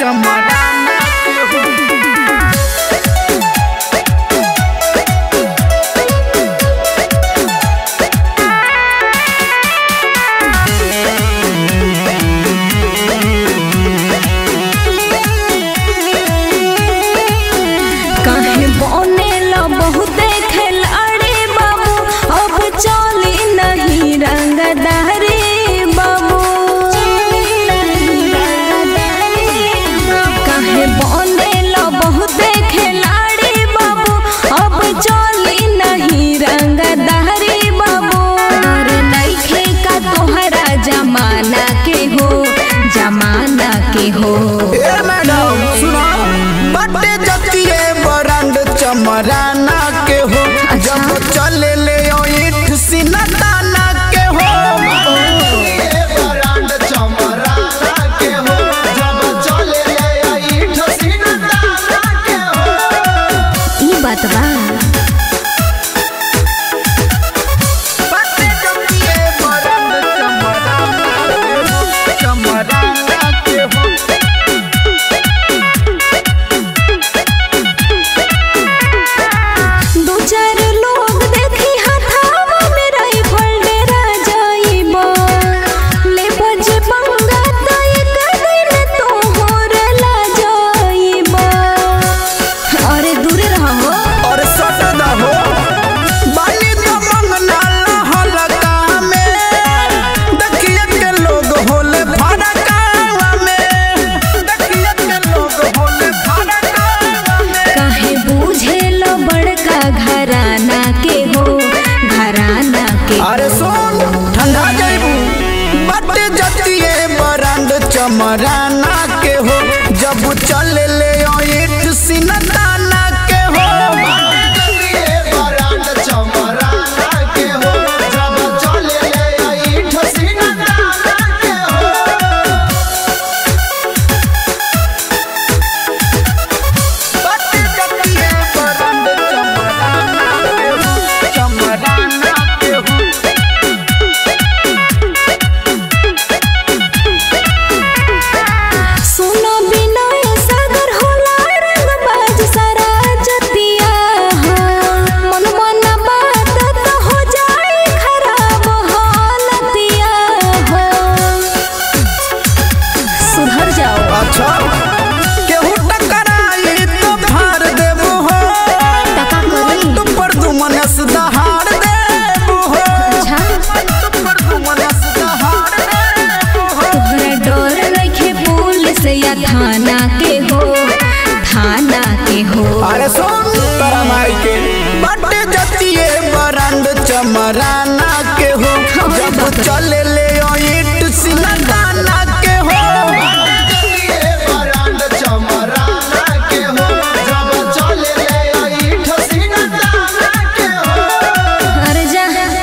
चमराना के हो काहे बनेला बहुते खिलाड़ी बाबू अब चली नहीं रंगदारी बाबू काहे बनेला बहुते खिलाड़ी बाबू अब चली नहीं रंगदारी बाबू और नइखे का तोहरा जमाना के हो जमाना के हो ए मैडम सुनो बटे जतिए बरंड चमराना के हो जब चले ले ओ ईट सीना ताना के हो बरंड चमराना के हो जब चले ले ओ ईट सीना ताना के हो ई बात बा बटे जतिए बरंड चमराना के हो चमराना के हो दो चार लोग देखी हथावा में राइफल डेरा जाइबा ले बज पंगा त एक दिन तोहर ला जाइबा अरे दूर रहो और सटदा हो बाली तो मंगना हलका में देखिए के लोग होले फड़का में देखिए के लोग होले फड़का में काहे बूझे लो बड़का घराना के हो घराना के अरे सुन ठंडा जाइबू बटे जतिए बरांड चमराना के हो जब चले ले ओ ईट सिनताना के हो बरांड चमराना के हो जब चले ले ओ ईट सिनताना के हो बटे जतिए बरांड चमराना के हो चमराना के हो सुनो बिना सागर होला रंगबाज सारा जतिया हो मन मन बात तो हो जाए खराब हालतिया हो सुधर जाओ अच्छा केहू टकराई तो फाड़ देबू हो टका करी तुम पर तू मनस दहाड़ देबू हो अच्छा तुम पर तू मनस दहाड़ देबू हो तोहरा डर रखे पुलिस या थाना के हो थाना के हो अरे सुन तोरा माई के बटे जतिए बरंड चमराना के हो जब चले ले ओ ईट सिनदाना के हो बरंड चमराना के हो जब चले ले ओ ईट सिनदाना के हो अरे जा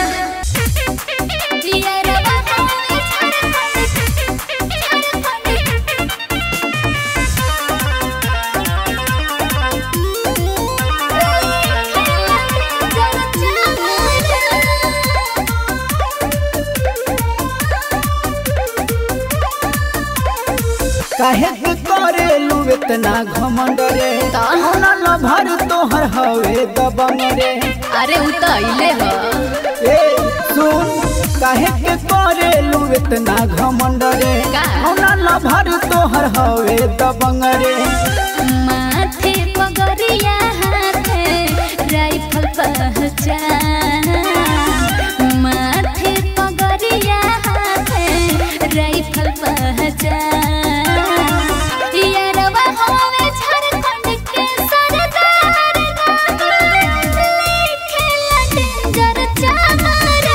काहे के करेलू इतना घमंड रे होना ल भर तोहर हवे दबंग रे अरे उ तो अइले ह ए सुन काहे के करेलू इतना घमंड रे का? होना ल भर तोहर हवे दबंग रे माथे पगरिया हाथे राइफल पहचान माथे पगरिया हाथे राइफल पहचान यारवा होवे झारखंड के सरदार लिखेला डेंजर चामर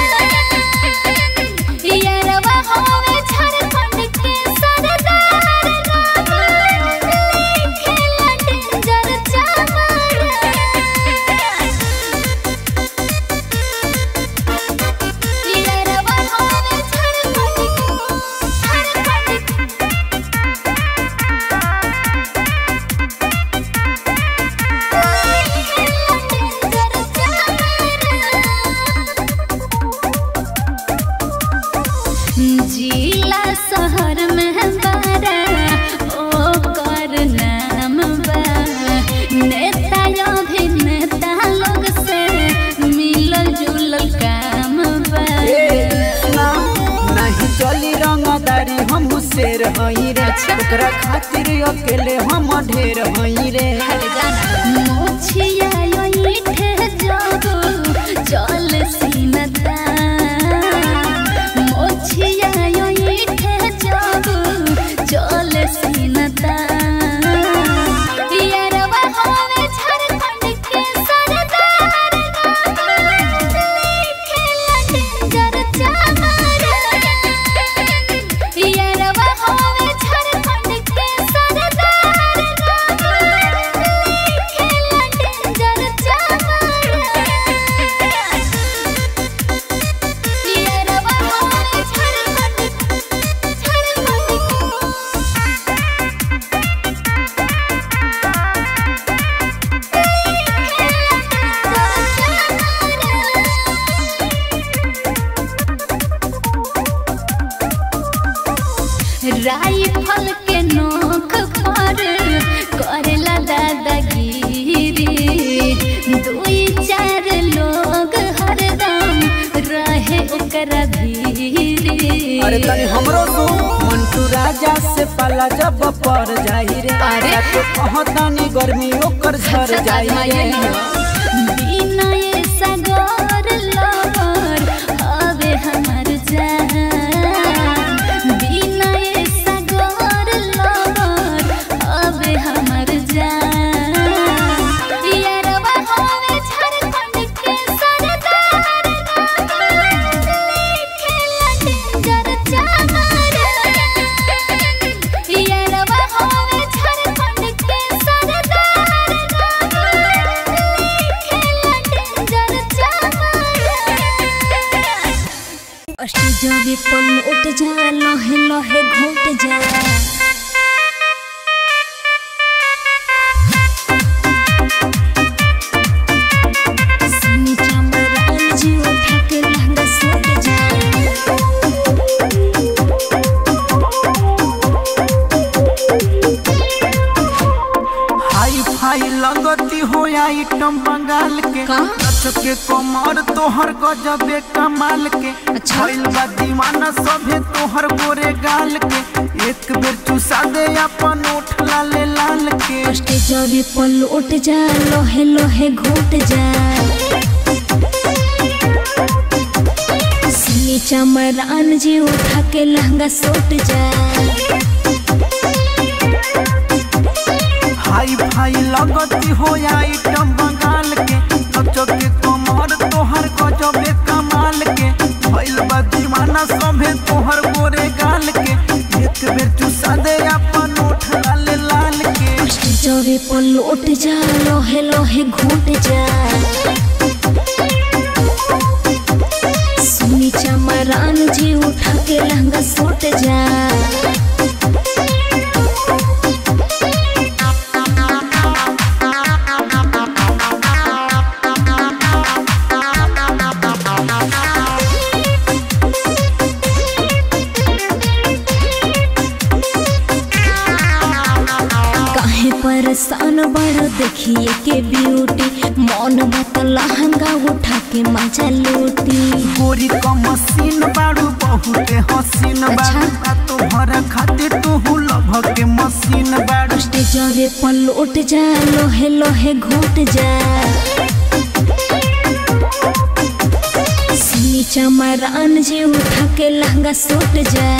यारवा होवे झारखंड के सरदार लिखेला डेंजर चामर यारवा होवे झारखंड झारखंड ओकरा खातिर अकेले हम ढेर हई रे मोछिया यो ईठे जागो चल सीनता मोछिया यो ईठे जागो चल सीनता यारवा होवे झारखंड के सरदार लिखेला डेंजर चामर यारवा होवे झारखंड के सरदार लिखेला डेंजर चामर यारवा होवे झारखंड राइफल के नोक पर करेला दादागिरी दुई चार लोग हरदम रहे ओकरा भीरी अरे तनी हमरो तू मंटू राजा से पाला जब पर जाई रे अरे। तो कहतानी गर्मी ओकर झर जाई रे बिनय सागर लवर हवे हमर जान बिनय सागर लवर हवे हमर जान यारवा हवे झारखंड के सरदार लिखेला डेंजर चामर यारवा हवे झारखंड के सरदार लिखेला डेंजर चामर स्टेजवे पल उठ जा लहे लहे घोट जा सुनी चमरान जी उठा के लहंगा सूट जा हाई फाई लगती हो आइटम बंगाल के का? नच के कमर तोहर गजबे कमाल के अच्छा। भइल बा दीवाना सभे तोहर गोरे गाल के एक बेर चुसा दे अपन ओठ लाले लाल के स्टेजवे पल उठ जा लहे लहे घोट जा सुनी चमरान जी उठा के लहंगा सूट जा हाई फाई लगती हो आइटम बंगाल के नच के कमर तोहर गजबे कमाल के भइल बा दीवाना सभे तोहर गोरे गाल के एक बेर चुसा दे अपन ओठ लाले लाल के स्टेजवे पल उठ जा लहे लहे घोट जा सुनी चमरान जी उठा के लहंगा सूट जा काहे परेशान बड़ देखिए के ब्यूटी मौन बत लहंगा उठा के मजा लूटी गोरी क मशीन बाड़ू बहुते हसीन अच्छा। बाड़ू आ तोहरा खातिर तू लभ के मशीन बाड़ू स्टेजवे पल उठ जा लोहे लोहे घोट जा सुनी चमरान जी उठा के लहंगा सूट जा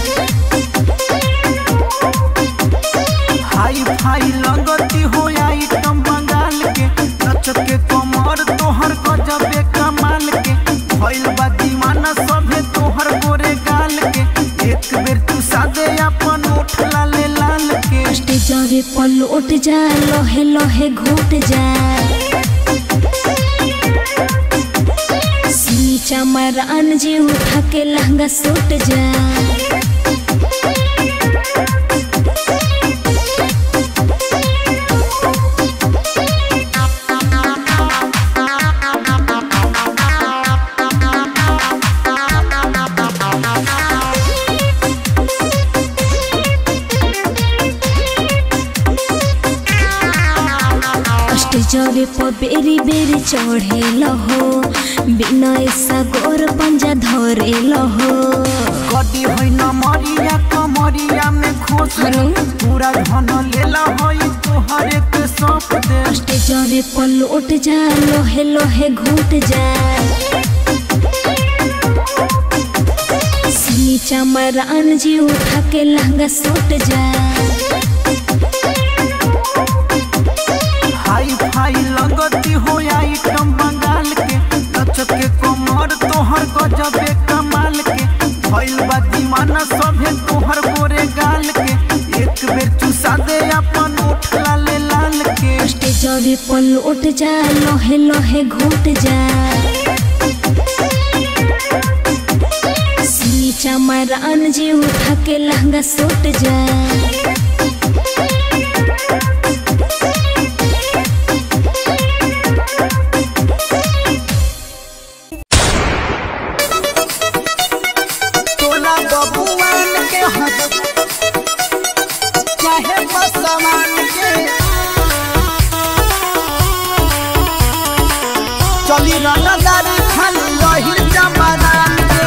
हाई फाई लगती हो आइटम बंगाल के नच के कमर तोहर गजबे कमाल के भइल बा दीवाना सभे तोहर गोरे गाल के एक बेर तू सादे अपन ओठ लाले लाल के स्टेजवे पल उठ जा लोहे लोहे घोट जा सुनी चमरान जी उठा के लहंगा सूट जा स्टेजवे पर बेरी बेरी चढ़े लहो बिना ऐसा गोर पंजा धरे लहो कदी होइ न मरिया कमरिया में खोस हनु पूरा धन लेला होइ तोहरे के सौंप दे स्टेजरे पर लौट जा लोहे लोहे घूट जा नीचा मरान जी उठा के लहंगा सूट जा हाई फाई लगती हो आइटम बंगाल के नचत के कमर तोहर गजबे कमाल के भइल बा दीवाना सभे तोहर गोरे गाल के एक बेर चुसा दे अपन ओठ लाले लाल के स्टेजरे पर लौट जा लोहे लोहे घूट जा नीचा मरान जी उठा के लहंगा सूट जा तोला बबुआन के हद चाहे बसमान के चली रनदारी खाली रही जमानान के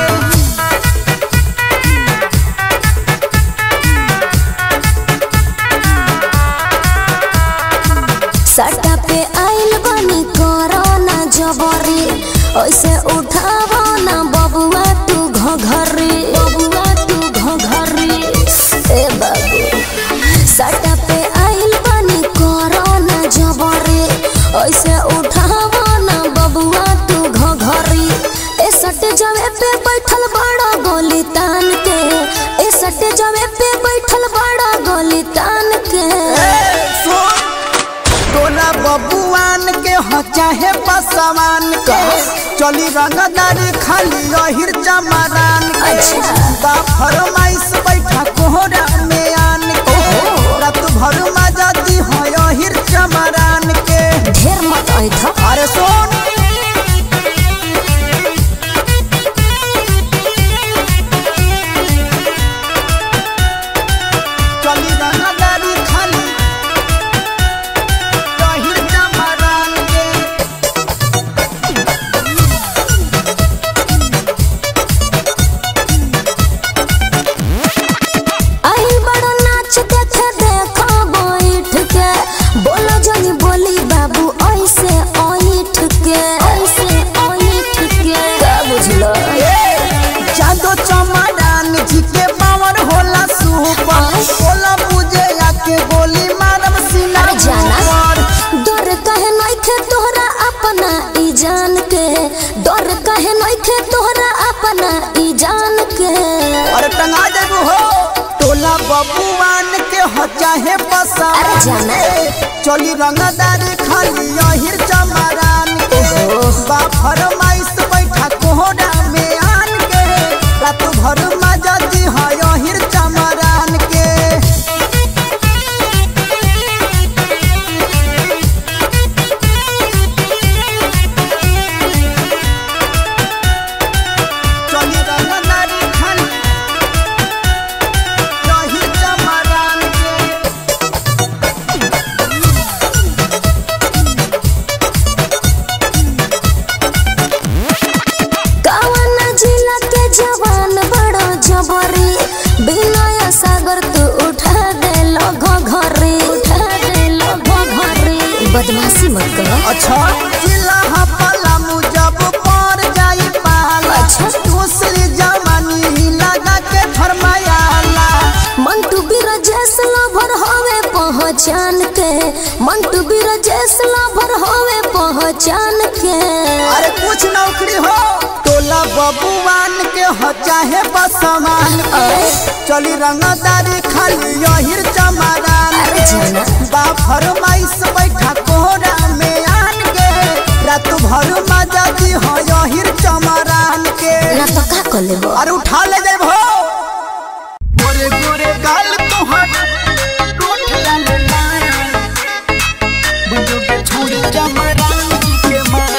सटा पे आइल बनी कोरोना जबरी ऐसे उठावो ना बबुआ तू घघरी बबुआ तू घघरी ए बाबू सटा पे आइल बनी कोरोना जबरी ऐसे उठावो ना बबुआ तू घघरी ए सट जवे पे बैठल बड़ा गोली तान के ए सट जवे पे बैठल बड़ा गोली तान के सुन तोला बबुआन के हो चाहे बसमान के चली रंगदारी खाली रही जमानान के अच्छा। बा फरमाइश बैठा कोहरा में आन के रात भर मजा दी हो यही चमरान के ढेर मत ऐठ अरे सुन चली रंगदारी खाली रही जमानान के आई बड़ा नाच देखे देखो बैठ के बोलो जनी बोली बाबू ऐसे ऐठ के ऐसे ऐठ के का बुझलो जादो चमड़ान जी के पावर होला सुपर होला मुझे आके गोली मारम सीना अरे जाना पर। डर कहे नइखे तोहरा अपना ई जान के डर कहे नइखे तोहरा अपना ई जान के अरे टंगा देबू हो टोला बबुआन के हो चाहे बसान अरे जाना। चली रंगदारी खाली यही चमड़ान के बा फरमाइश बैठा कोहरा में आन के रात भर मजा दी है यही चमड़ान के चली रंगदारी खाली यही चमड़ान के कवन जिला के जवान बड़ो जबरी बिनय सागर तू उठा दे लगो घरी उठा दे लगो घरी बदमाशी मत करो अच्छा जिला हपला मुजब पर जाई पाला अच्छा। दूसरी जवानी लगा के फरमायाला मंटू बिरजेश लभर होवे पहचान के मंटू बिरजेश लभर होवे पहचान के अरे कुछ नौकरी हो टोला बबुआन के हो चाहे बसमान के चली रंगदारी खाली यही चमरान अरे जाना। बा फरमाइश बैठा कोहरा में आन के रात भर मजा दी हो यही चमरान के ना तो का कर लेबो अरे उठा ले जाए भो गोरे गोरे गाल तोहर कोठ लाल लाल बुझो के छोड़ी जमरान जी के माल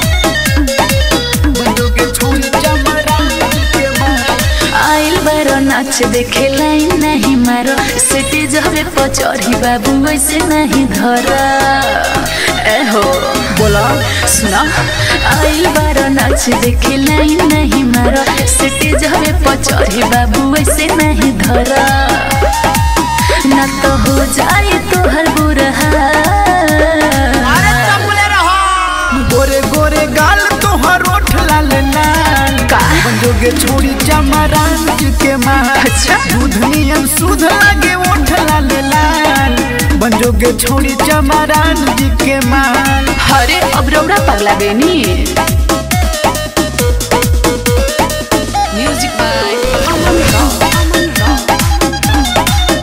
बुझो के छोड़ी जमरान जी के माल आइल बरो नाच देखे लाइन नहीं मारो सिटी जबे पचौरी बाबू वैसे नहीं धर ए हो बोला सुना आइल बारो नाच देखे लाइन नहीं मारो सिटी जबे पचौरी बाबू वैसे नहीं धर ना तो हो जाए तोहर बुरा गोरे गोरे गाल तोहर ओठ लाल लाल का? जोगे छोड़ी चमरान के मार अच्छा। दूध नियम सुध लागे ओठ लाल लाल बंजोगे छोड़ी चमरान जी के माल अरे अब रौड़ा पगला बेनी म्यूजिक बाय अमन राव अमन राव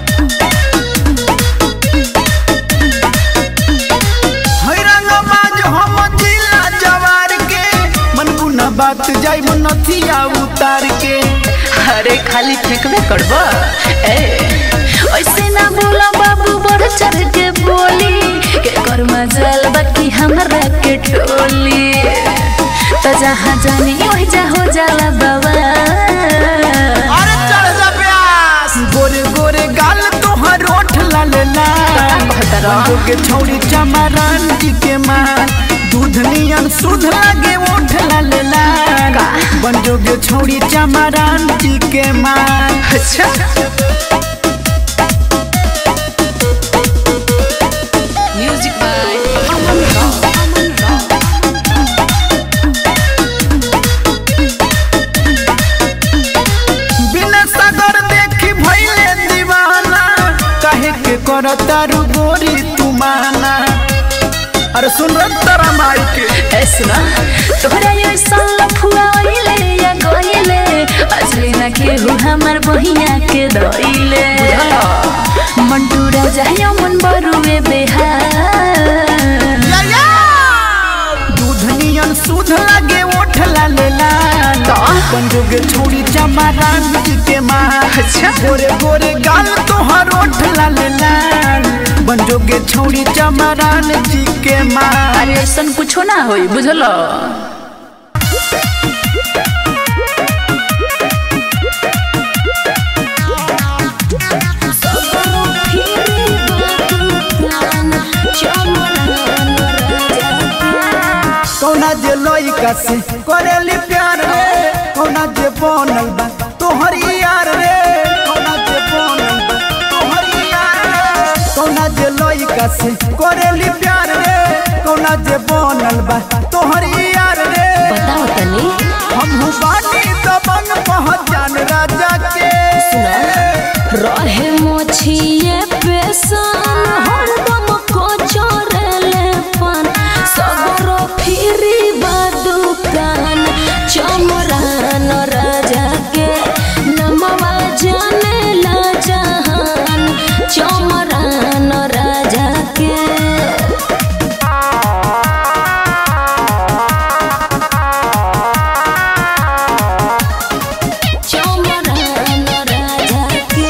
है रंगबाज हम जिला जवार के मन गुना बात जाई नथिया उतार के अरे खाली फेंकबे करब ए ऐसे ना बोला बाबू बढ़ चढ़ के बोली के कर मजल बाकी हमरा के टोली तो जहाँ जानी वही जा हो जाला बाबा अरे चढ़ जा प्यास गोरे गोरे गाल तोहर ओठ लाल लाल कहता रह। बंजोगे छोड़ी चमरान जी के माल दूध नियन सुध लागे ओठ लाल लाल बंजोगे छोड़ी चमरान जी के माल अच्छा म्यूजिक बाय अमन राव अमन राव बिना सागर देखी भइले दीवाना काहे के करता रु गोरी तुमाना अरे सुन रे तारा माई के ऐसना तोहरा ये साल फुआ आइले या गइले असली ना केहू हमर बहिया के दइले मंटू राजा यो मन बरुए बेहार दूध नियन सुध लागे ओठ लाल लाल पंजोगे छोड़ी चमरान जी के माल अच्छा। गोरे गोरे गाल तोहर ओठ लाल लाल बंजोगे छोड़ी चमरान जी के माल अरे ऐसन कुछो ना होई बुझलो कौना जे लइका से करेली प्यार रे कौना जे बनल बा तोहर यार रे कौना जे बनल बा तोहर यार रे कौना जे लइका से करेली प्यार रे कौना जे बनल बा तोहर यार रे बताओ तनी हमहू बानी दबंग पहचान राजा के रहे मोछिए पेशन हरदम को चोरेले पान सगरो फिरी दुकान चमरान राजा के नमवा जाने ला जहान चमरान राजा के चमरान राजा के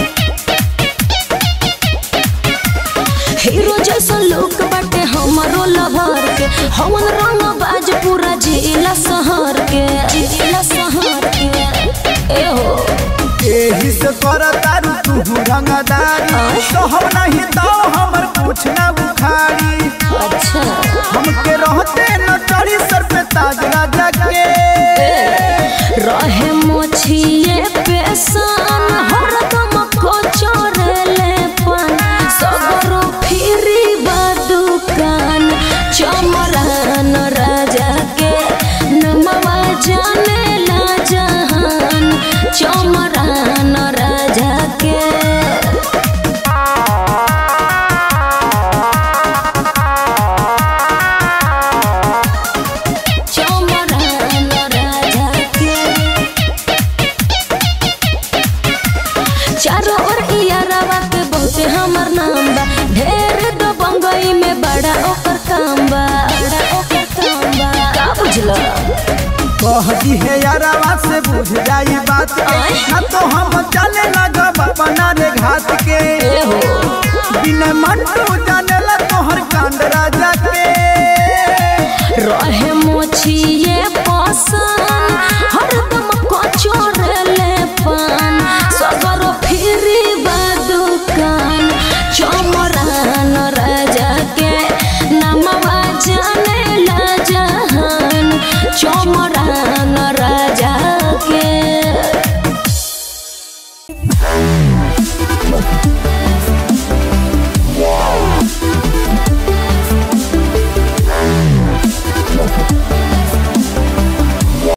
हीरो जैसा लोग बाटे हमरो लवर के हमन रंग बाज पूरा जिला शहर के जिला शहर के ए हो एही से कर तारू तू रंगदारी तो हम नहीं तो हमर कुछ ना उखाड़ी अच्छा हमके रहते न चढ़ी सर पे ताज राजा के रहे मोछिए पेशन हरदम को चोरेले पान सगरो फिरी दुकान चमरान राजा के नमवा जाने ला जहान चमरान राजा के चमरान राजा के चारों ओर इयारावा के बहुते हमर नाम बा ढेर दो बंगई में बड़ा ओकर काम बा बड़ा ओकर काम बा का बुझला कह दी है यारावा से बुझ जाई बात के ना तो हम चले लगब अपना रे घाट के ए हो बिना मंटू जाने ला तोहर कांड राजा